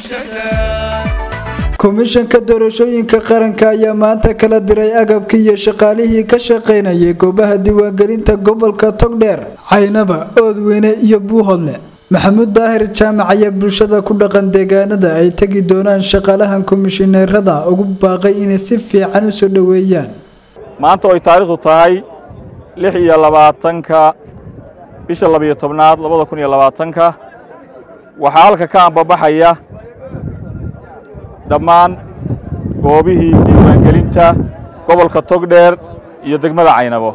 komishanka doorashooyinka qaranka ayaa maanta kala diray agabkii iyo shaqaalihii ka shaqaynayay goobaha diiwaangelinta gobolka togdheer caynaba oodweyne iyo buuhodle maxamuud daahir jaamac ayaa bulshada ku dhaqan deegaanada ay tegi doonaan shaqaalahan komishineerada ugu baaqay inay si fiican u soo dhoweeyaan maanta oy taariikhdu tahay lix iyo labaatanka bisha labiyo tobnaad labada kun iyo labaatanka waxaa halka ka ambabaxaya dhammaan goobihii diiwaangelinta gobolka togdheer iyo degmada caynabo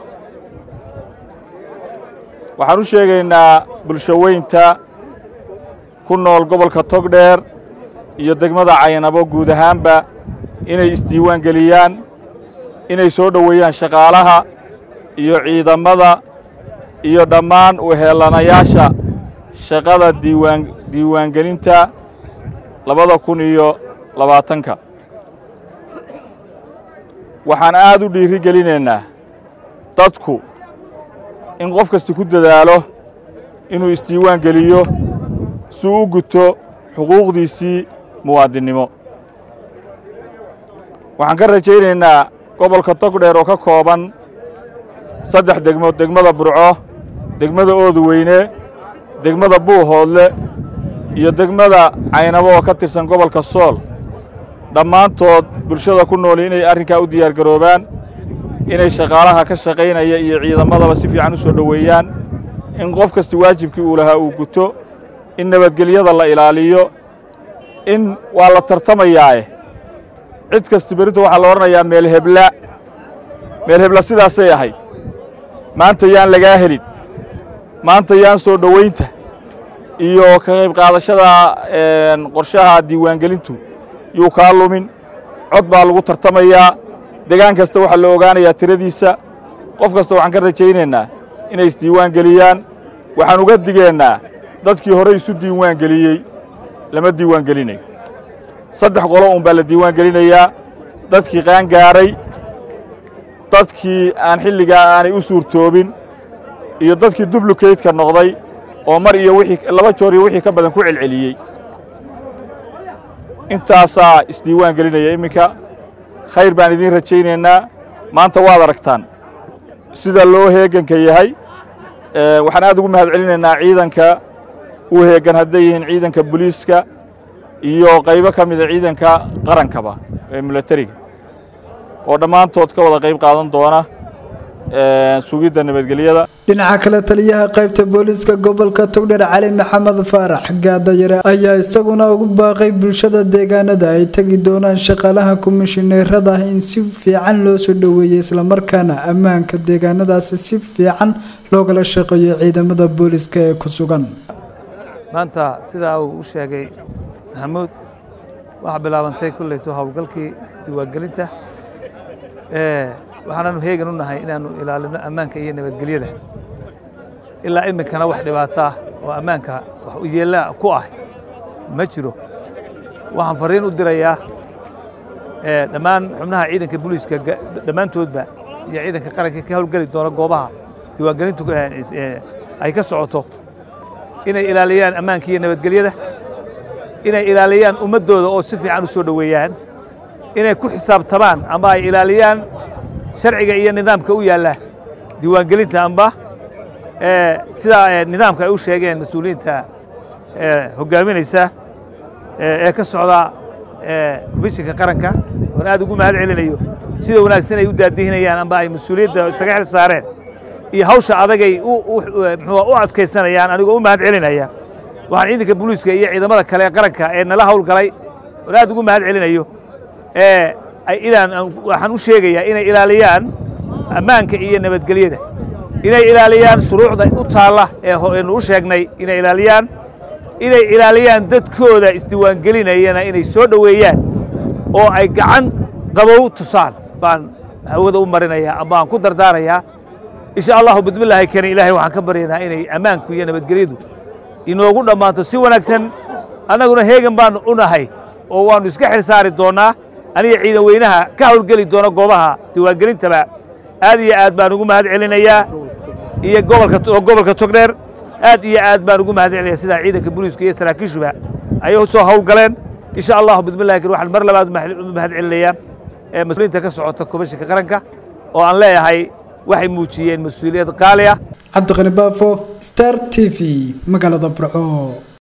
waxaan u sheegaynaa bulshoweynta ku nool gobolka togdheer iyo degmada caynabo guud ahaanba inay isdiiwaan geliyaan inay soo dhoweeyaan shaqaalaha iyo ciidamada iyo dhammaan uheelanayaasha shaqada diiwaan diiwaangelinta labada kun iyo labaatanka waxaan aad u dhiiri gelinaynaa dadku in qof kasta ku dadaalo inuu isdiiwaan geliyo si u guto xuquuqdiisii muwaadinnimo waxaan ka rajaynaynaa gobolka togdheer oo ka kooban saddex degmood degmada burco degmada oodweyne degmada buuhoodle iyo degmada caynabo oo ka tirsan gobolka sool dhammaantood bulshada ku nooli inay arrinkaa u diyaar garoobaan inay shaqaalaha ka shaqaynaya iyo ciidamadaba si fiican u soo dhoweeyaan in qof kasta waajibkii uu lahaa uu guto in nabadgelyada la ilaaliyo in waa la tartamayaae cid kasta berrinta waxaa la odhanayaa meel hebla meel hebla sidaasay ahayd maanta yaan lagaa helin maanta yaan soo dhowaynta iyo ka qayb qaadashada qorshaha diiwaangelintu yuu kaa lumin cod baa lagu tartamayaa degaan kasta waxaa la ogaanayaa tiradiisa qof kasta waxaan ka rajaynaynaa inay isdiiwaan geliyaan waxaan uga digeennaa dadkii hore isu diiwaan geliyey lama diiwaan gelinayo saddex qolo un baa la diiwaan gelinayaa dadkii qaangaaray dadkii aan xilligaa aanay u suurtoobin iyo dadkii dublukeydka noqday oo mar iyo wixii laba joor iyo wixii ka badan ku celceliyey intaasaa isdiiwaan gelinaya iminka khayr baan idiin rajaynaynaa maanta waad aragtaan sida loo heeganka yahay waxaan aad ugu mahad celinaynaa ciidanka u heegan hadday yihiin ciidanka boliiska iyo qaybo ka mida ciidanka qarankaba ee milatariga oo dhammaantood ka wada qayb qaadan doona sugidda nabadgelyada dhinaca kale taliyaha qaybta booliiska gobolka togdheer cali maxamed faarax gaadayare ayaa isaguna ugu baaqay bulshada deegaanada ay tegi doonaan shaqaalaha komishineerada in si fiican loo soo dhoweeyey islamarkaana ammaanka deegaanadaasi si fiican loogala shaqeeyo ciidamada booliiska ee ku sugan maanta sidaa uu u sheegay maxamuud waxaa bilaabantay kulleyto howlgalkii diiwaangelinta waxaanaanu heegan u nahay inaannu ilaalino ammaanka iyo nabadgelyada ilaa iminkana wax dhibaataa oo ammaanka wax u yeellaa ku ah ma jiro waxaan farriin u dirayaa dhammaan xubnaha ciidanka booliiska dhammaantoodba iyo ciidanka qaranka ka howlgeli doona goobaha diiwaangelintu ay ka socoto inay ilaaliyaan ammaanka iyo nabadgelyada inay ilaaliyaan ummaddooda oo si fiican u soo dhoweeyaan inay ku xisaabtamaan ama ay ilaaliyaan sharciga iyo nidaamka u yaalla diiwaangelinta amba sidaa nidaamka ay u sheegeen mas-uuliyiinta hoggaaminaysa ee ka socda komishinka qaranka oon aad ugu mahad celinayo sida wanaagsan ay u daadihinayaan amba ay mas-uuliyadda isaga xil saareen iyo hawsha adagay muxuu u adkaysanayaan anigoo u mahad celinaya waxaan ciidanka booliiska iyo ciidamada kale ee qaranka ee nala hawlgalay oon aad ugu mahad celinayo waxaan u sheegayaa inay ilaaliyaan ammaanka iyo nabadgelyada inay ilaaliyaan shuruucda u taalla eenu u sheegnay inay ilaaliyaan inay ilaaliyaan dadkooda isdiiwaangelinayana inay soo dhoweeyaan oo ay gacan qabow tusaan baan hawada u marinayaa ama aan ku dardaarayaa insha allahu bidmillaahi kani ilaahay waxaan ka baryaynaa inay ammaanku iyo nabadgelyadu inoogu dhammaanto si wanaagsan annaguna heegan baanu u nahay oo waannu iska xil saari doonnaa aniga ciidan weynaha ka hawlgeli doona goobaha diiwaangelintaba aad iyo aad baan ugu mahad celinayaa iyo gobolka oo gobolka togdheer aad iyo aad baan ugu mahad celinaya sidaa ciidanka booliiska iyo saraakiishuba ayay soo hawlgaleen insha allahu bismillahi kariim waxaan mar labaad u mahad celinayaa mas-uuliyiinta ka socota komishinka qaranka oo aan leeyahay waxay muujiyeen mas-uuliyad qaali ah cabdiqani baafo star t v magaalada burco